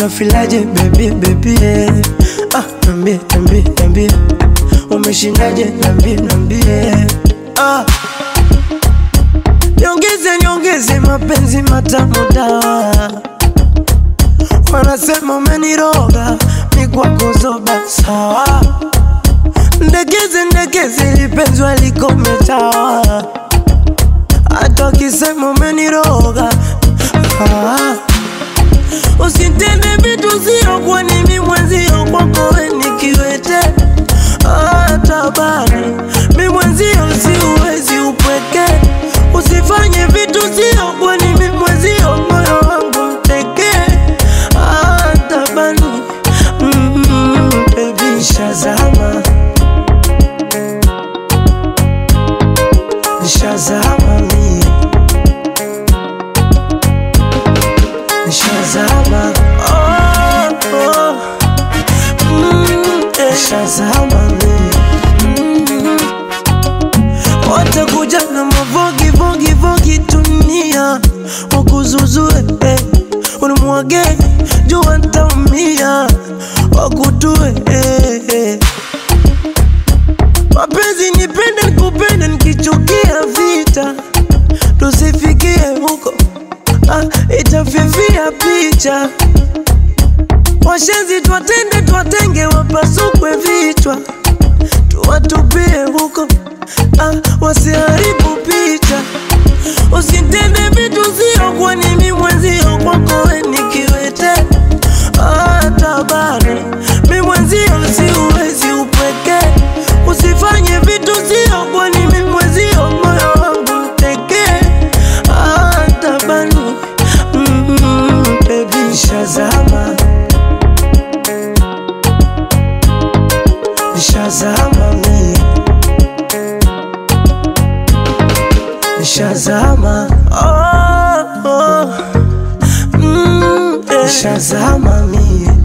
unafilaje baby baby eh. ah, nambie nambie nambie umeshindaje nambie nambie ah. Nyongeze nyongeze mapenzi matamu dawa wanasema umeniroga mikwako zoba sawa ndekeze ndekeze lipenzi walikometawa hata wakisema umeniroga ah. Usitende vitu sio kwa nimi mwenzio kwako we nikiwete ah, tabani mi mwenzio siuwezi upweke usifanye vitu sio kwa nimi mwenzio moyo wangu mteke ah, tabani mm, mm, baby shazama Shazama mie Shazama oh, oh. Mm, eh. Shazama mie mm. Watakuja na mavogi vogi vogi dunia wakuzuzue eh. Unimwage jua ntaumia wakutue eh, eh. Mapenzi nipende nikupende nikichukia vita tusifikie huko ah, itafifia picha washenzi twatende twatenge wapasukwe vichwa tuwatupie huko ah, wasiharibu picha usitende vitu sio kwa nimi mwenzio kwako we nikiwete ah, tabari mi mwenzio siuwezi upweke usifanye vitu sio kwa nimi mwenzio moyo wangu mteke ah, tabani mm, baby shazama Shazama mie Shazama oh, oh. Mm, eh. Shazama mie